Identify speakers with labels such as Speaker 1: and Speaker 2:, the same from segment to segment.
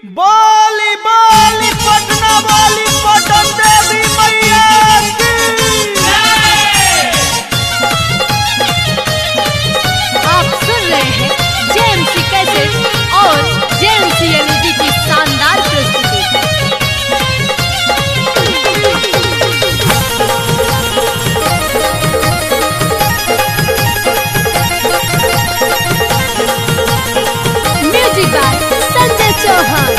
Speaker 1: बोली बोली पटना वाली पटन देवी मैया की
Speaker 2: आप सुन रहे हैं जेएमसी कैसेट और जेएमसी एलईडी की शानदार प्रस्तुति म्यूजिक बाय संजय चौहान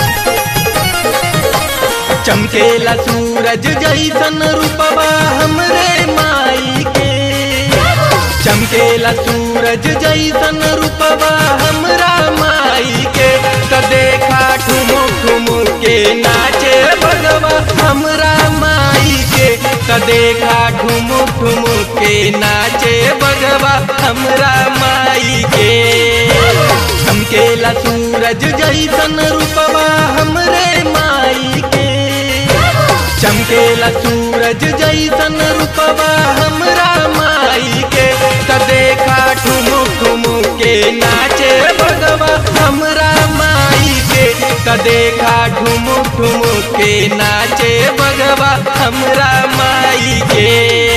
Speaker 3: चमकेला सूरज जैसन रूपवा हमरे माई के चमकेला सूरज जैसन रूपवा हमरा माई के त देखा ठुमु ठुमु के नाचे भगवा हमरा माई के त देखा ठुमु ठुमु के नाचे भगवा हमरा माई के चमकेला सूरज जैसन रूपवा हमरे माई के चमकेला सूरज जैसन रूपवा हमरा माई के त देखा ठुमु ठुमु के नाचे भगवा हमरा माई के त देखा ठुमु ठुमु के नाचे भगवा हमरा माई के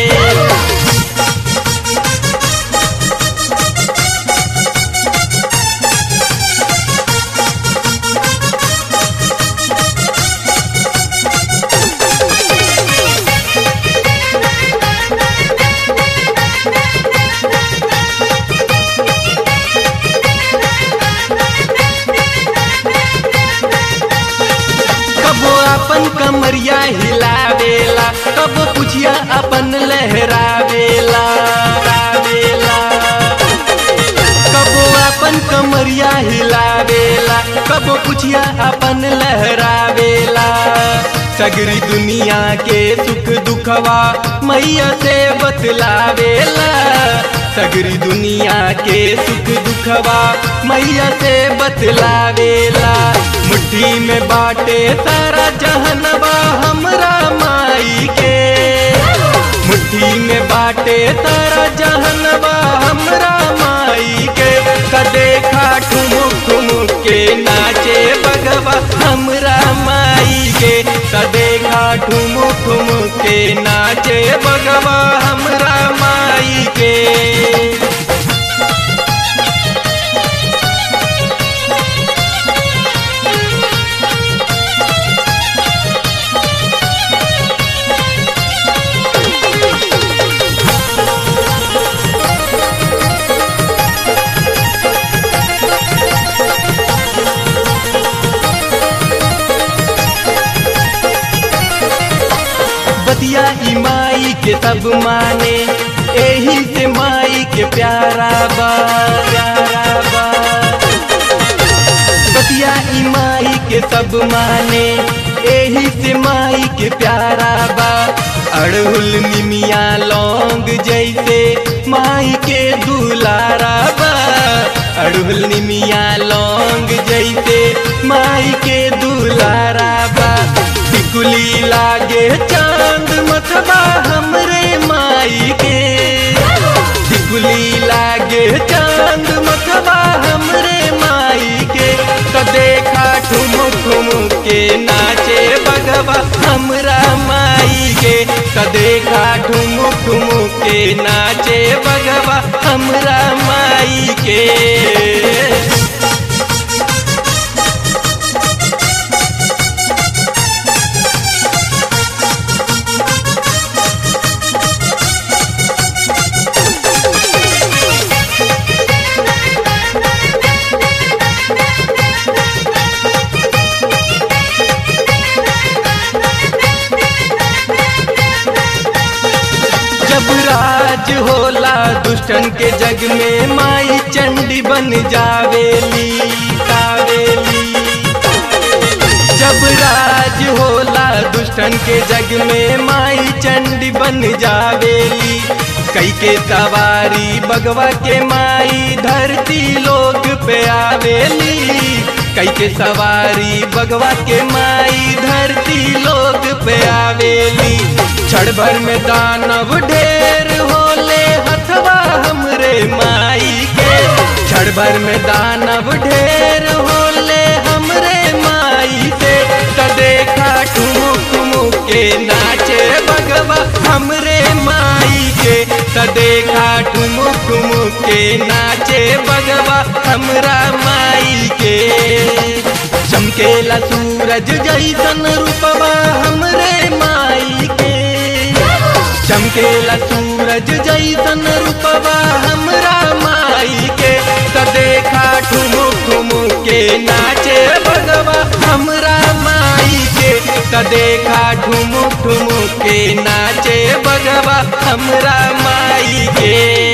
Speaker 3: कबो अपन कमरिया हिलावेला कबो पुछिया अपन लहरावेला रावेला कबो अपन कमरिया हिलावेला कबो पुछिया अपन लहरावेला सगरी दुनिया के सुख दुखवा मैया से बतलावेला सगरी दुनिया के सुख दुखवा मैया से बतलावेला मुट्ठी में बाटे सारा जहनवा हमरा माई के मुट्ठी में बाटे सारा जहनवा हमरा माई के त देखा ठुमुक ठुमुक के नाचे बगवा हमरा माई के त देखा ठुमुक ठुमुक के नाचे बगवा हमरा माई के बतिया ई माई के सब माने एही से माई के प्यारा बा प्यारा बा बतिया ई माई के सब माने एही से माई के प्यारा बा अड़हुल निमिया लौंग जैसे माई के दुलारा बा अड़हुल निमिया लौंग जैसे माई के दुलारा बा टिकुली लागे चांद मथबा हमरे माई के टिकुली लागे चांद मथबा हमरे माई के त देखा ठुमुक ठुमुक के नाचे बगवा हमरा माई के त देखा ठुमुक ठुमुक के नाचे बगवा हमरा माई के जब राज होला दुष्टन के जग में माई चंडी बन जावेली कावेली जब राज होला दुष्टन के जग में माई चंडी बन जावेली कई के सवारी बगवा के माई धरती लोग पे आवेली कई के सवारी बगवा के माई धरती लोग पे आवेली क्षण भर में दानव ढेर होले हथवा हमरे माई के क्षण भर में दानव ढेर होले हमरे माई माई के त देखा ठुमुक ठुमुक के नाचे बगवा हमरा माई के चमकेला सूरज जैसन रूपवा हमरे माई के चमकेला सूरज जैसन रूपवा हमरा माई के त देखा ठुमुक ठुमुक के नाचे बगवा हमरा माई के त देखा ठुमुक ठुमुक के नाचे बगवा हमरा माई के